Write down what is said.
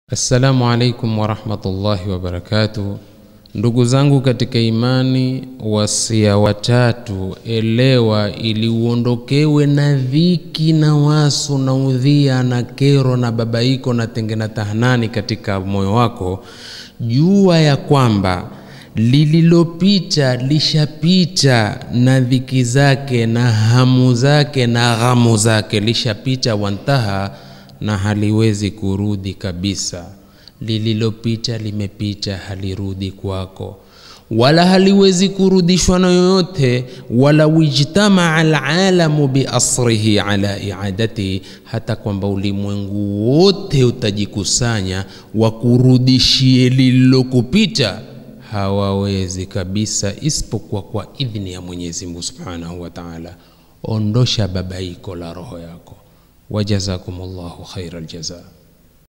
Assalamu alaikum warahmatullahi wabarakatuh. Ndugu zangu katika imani, wasia watatu, elewa ili uondokewe na dhiki na wasu na udhia na kero na babaiko na tenge na tahanani katika moyo wako, jua ya kwamba lililopita lishapita na dhiki zake na hamu zake na ghamu zake lishapita, wantaha na haliwezi kurudi kabisa. Lililopita limepita, halirudi kwako, wala haliwezi kurudishwa na yoyote. wala wijtamaa alalamu biasrihi ala iadatihi, hata kwamba ulimwengu wote utajikusanya wakurudishie lililokupita, hawawezi kabisa, isipokuwa kwa idhni ya Mwenyezi Mungu subhanahu wa taala. Ondosha babaiko la roho yako. Wajazakumullahu khairal jazaa.